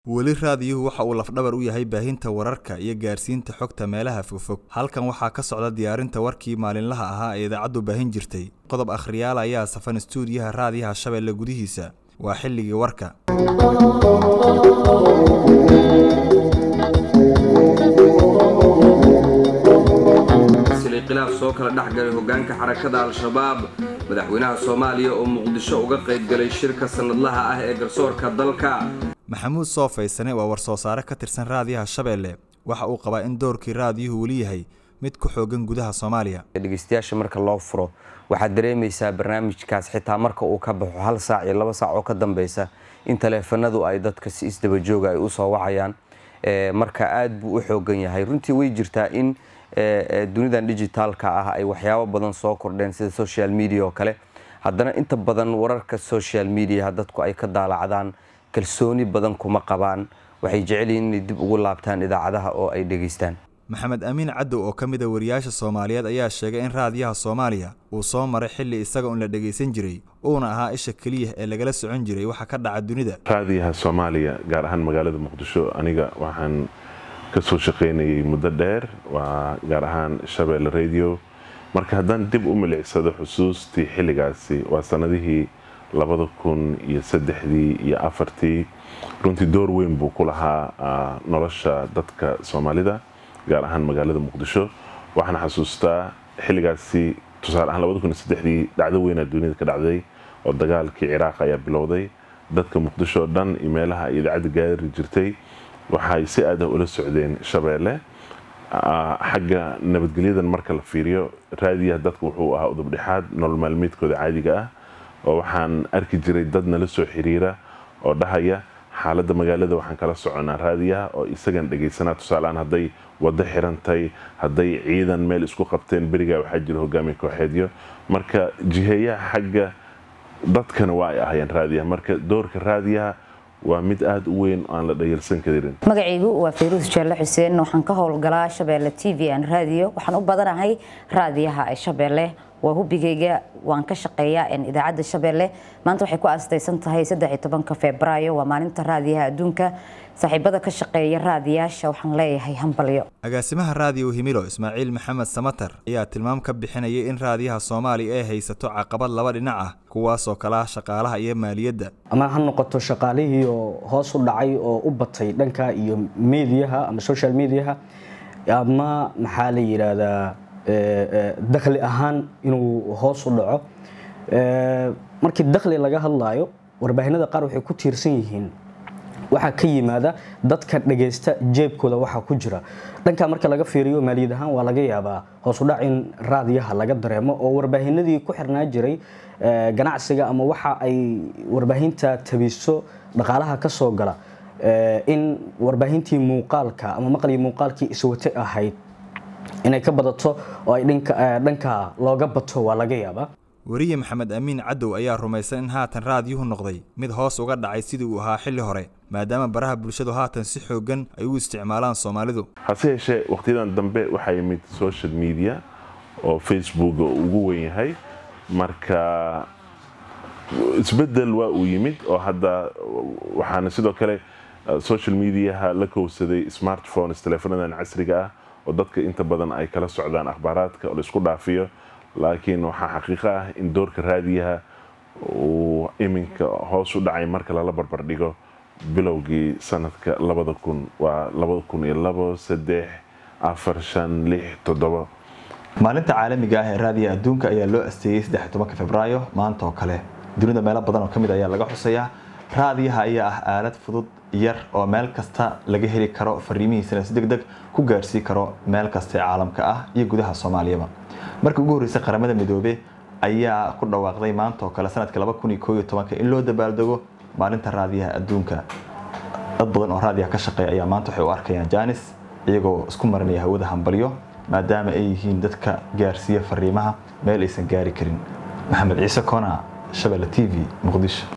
weli raadiyuhu waxa uu lafdhabar u yahay baahinta wararka iyo gaarsiinta xogta meelaha fogfog halkan waxaa ka socda diyaarinta warkii maalinlaha ahaa ee idaacaddu baahin jirtay qodob akhriyaal ayaa safan stuudiyaha raadiyaha shabeelle gudihiisa waa xilligii warka silay khilaaf soo kala dhex galay hogaanka xarakada al-shabaab madaxweynaha soomaaliya oo muqdisho uga qayb galay shirka sanadlaha ah ee garsoorka dalka maxamuud soofaysane waa war-soo saare ka tirsan raadiyaha shabeelle waxa uu qabaa in doorkii raadiyuhu weli yahay mid ku xoogan gudaha soomaaliya dhegeystayaasha marka loo furo waxaad dareemaysaa barnaamijkaas xitaa marka uu ka baxo hal saac iyo laba saac oo ka dambeysa in taleefanadu ay dadka si isdabajooga ay usoo wacayaan marka aad buu u xoogan yahay runtii way jirtaa in dunidan digitaalka ah ay waxyaabo badan soo kordheen sida social media oo kale haddana inta badan wararka social mediaha dadku ay ka daalacdaan kalsooni badan kuma qabaan waxay jecel yihiin inay dib ugu laabtaan idaacadaha oo ay dhegaystaan maxamed amiin cadow oo ka mid a wariyaasha soomaaliyeed ayaa sheegay in raadiyaha soomaaliya uu soo maray xilli isaga un la dhegaysan jiray uuna ahaa isha keliya ee lagala socon jiray waxa ka dhaca dunida raadiyaha soomaaliya gaar ahaan magaalada muqdisho aniga waxaan ka soo shaqaynayay muddo dheer waa gaar ahaan shabeelle radio marka haddaan dib u milicsado xusuustii xilligaasi waa sanadihii labada kun iyo saddexdii iyo afartii runtii door weyn buu ku lahaa nolosha dadka soomaalida gaar ahaan magaalada muqdisho waxaan xasuustaa xilligaasi tusaale ahaan labada kun iyo saddexdii dhacdo weynaa dunida ka dhacday oo dagaalkii ciraaq ayaa bilowday dadka muqdisho oo dhan iyo meelaha ay idaacadda gaari jirtay waxay si aadah ula socdeen shabeelle xagga nabadgelyadan marka la fiiriyo raadiyaha dadka wuxuu ahaa udubdhexaad nolol maalmeedkooda caadiga ah oo waxaan arki jiray dad nala soo xiriira oo dhahaya xaaladda magaalada waxaan kala soconaa raadiyaha oo isagan dhegaysanaa tusaaleaan hadday waddo xirantay hadday ciidan meel isku qabteen berigaa waxaa jira hogaamiya kooxeedyo marka jiheeyaha xagga dadkana waa ay ahayeen raadiyaha marka doorka raadiyaha waa mid aada u weyn aan la dhayalsan karin magacaygu waa fayruus jaalle xuseen waxaan ka howlgalaa shabeelle t v an raadiyo waxaan u badanahay raadiyaha shabeelle waa hubigayga waan ka shaqeeyaa idaacadda shabeelle maanta waxay ku aastaysan tahay saddexiy febraayo waa maalinta raadiyaha adduunka saaxiibada ka shaqeeya raadiyaasha waxaan leeyahay hambalyo agaasimaha raadiyo himilo ismaaciil maxamed samatar ayaa tilmaam ka bixinayay in raadiyaha soomaaliya ay haysato caqabad laba dhinac ah kuwaasoo kala ah shaqaalaha iyo maaliyadda ama ha noqoto shaqaalihii oo hoos u dhacay oo u batay dhanka iyo mediaha ama social mediaha ama maxaa la yidhaahdaa dakhli ahaan inuu hoos u dhaco markii dakhli laga hadlaayo warbaahinada qaar waxay ku tiirsan yihiin waxaa ka yimaada dadka dhagaysta jeebkooda waxaa ku jira dhankaa marka laga fiiriyo maaliyad ahaan waa laga yaabaa hoosudhac in raadiyaha laga dareemo oo warbaahinadii ku xirnaa jiray ganacsiga ama waxa ay warbaahinta tabiso dhaqaalaha ka soo gala in warbaahintii muuqaalka ama maqlii muuqaalkii iswate ahayd inay ka badato oo ay dhanka looga bato waa laga yaabaa weriye maxamed amiin cadow ayaa rumaysan in haatan raadiyuhu noqday mid hoos uga dhacay sidii uu ahaa xilli hore maadaama baraha bulshadu haatan si xoogan ay u isticmaalaan soomaalidu hase yeeshee wakhtiyadan dambe waxaa yimid social media oo facebooka ugu weyn yahay marka isbedel waa uu yimid oo hadda waxaana sidoo kale social mediaha la kowsaday smartphones teleefonadan casriga ah oo dadka inta badan ay kala socdaan akhbaaraadka oo la isku dhaafiyo laakiin waxaa xaqiiqo ah in doorka raadiyaha uu iminka hoos u dhacay marka lala barbardhigo bilowgii sanadka labada kun waa labada kun iyo labo saddex afar shan lix toddobo maalinta caalamiga ah ee raadiyaha adduunka ayaa loo asteeyey saddex tobanka februaayo maanta oo kale dunida meelo badan oo ka mid ayaa laga xusayaa raadiyaha ayaa ah aalad fudud yar oo meel kasta laga heli karo fariimihiisana si deg deg ku gaarsii karo meel kasta ee caalamka ah iyo gudaha soomaaliyaba markii ugu horreysay qaramada midoobe ayaa ku dhawaaqday maanta oo kale sanadka laba kun iyo koob iyo tobanka in loo dabaaldego maalinta raadiyaha adduunka dad badan oo raadiyaha ka shaqeeya ayaa maanta waxay u arkayaan jaanis iyagoo isku marinaya hawada hambalyo maadaama ay yihiin dadka gaarsiiya fariimaha meel aysan gaari karin maxamed ciise kona shabelle t v muqdisho